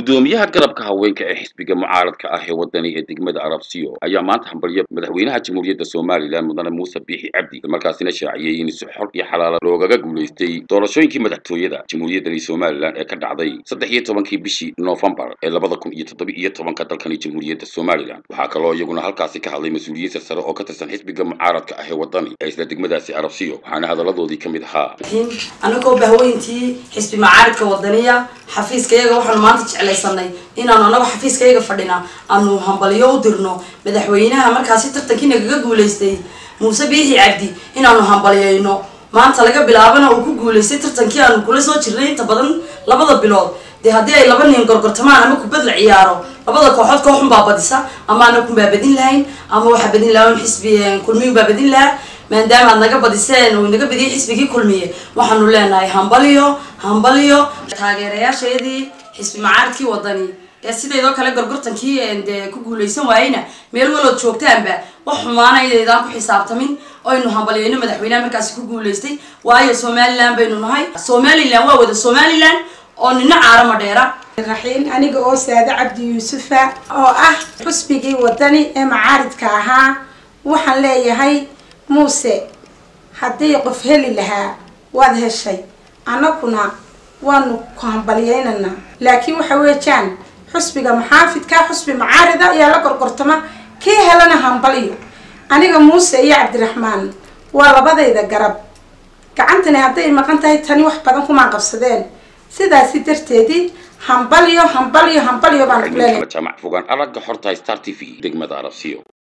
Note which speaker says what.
Speaker 1: gudoomiyaha garabka haweenka ee xisbiga mucaaradka ah ee wadani ee degmada arabsiyo ayaa maanta hambalyo madaxweynaha jamhuuriyadda somalilan mudane muuse biixi cabdi markaasina shaaciyey in si xor iyo xalaala loogaga guulaystay doorashooyinkii madaxtooyada jamhuuriyaddani somalilan ee ka dhacday saddex iyo tobankii bishii noofembar ee labada kun iyo toddoba iyo tobanka dalkani jamhuuriyadda somalilan waxaa kaloo iyaguna halkaasi ka hadlay mas-uuliyiin sarsare oo ka tirsan xisbiga mucaaradka ah ee wadani ee isla degmadaasi arabsiyo waxaana hadaladoodii ka mid ahaa
Speaker 2: anagoo bahweyntii xisbi macaaridka wadaniya xafiiskayaga waxaanu maanta jeclaysanay inaanu anago xafiiskayaga fadhina aanu hambalyo u dirno madaxweynaha markaasi tartankii nagaga guulaystay muuse biixi cabdi inaanu hambalyayno maanta laga bilaabana uu ku guulaystay tartankii aanu kula soo jirnay inta badan labada bilood dee haddii ay laba nin gorgortamaan ama kubad la ciyaaro labada kooxood kooxun baa badisa ama anagun baa badin lahayn ama waxaa badin lahaa un xisbi kulmiyu baa badin lahaa maadaama aad naga badiseen uu naga badiyay xisbigii kulmiye waxaanu leenahay hambalyo hambalyo taageerayaashayadii xisbi macaaridkii wadani ee sidaydoo kale gorgortankii dee ku guulaysan waayeyna meel walood joogtaanba wax xumaana inaydaan ku xisaabtamin oynu hambalyayno madaxweyneha markaasi ku guulaystay waayo somalilan baynu nahay somalilan waa wada somalilan oo nina caarama dheera
Speaker 3: raxiin aniga oo saade cabdi yuusufa oo ah xusbigii wadani ee macaaridka ahaa waxaan leeyahay muuse haddii qof heli lahaa waad heshay annaguna waanu ku hambalyeynanaa laakiin waxa weejaan xusbiga maxaafidka xusbi macaarida ayaa la gorgortama kii helana hambalyo aniga muuse iyo cabdiraxmaan waa labadayda garab gacantani hadday maqan tahay tani wax badan kumaan qabsadeen sidaasi darteedii hambalyo hambalyo hambalyo baan ku leenahay
Speaker 1: jaamac fogaan aragga xorta star t v degmada arabsiyo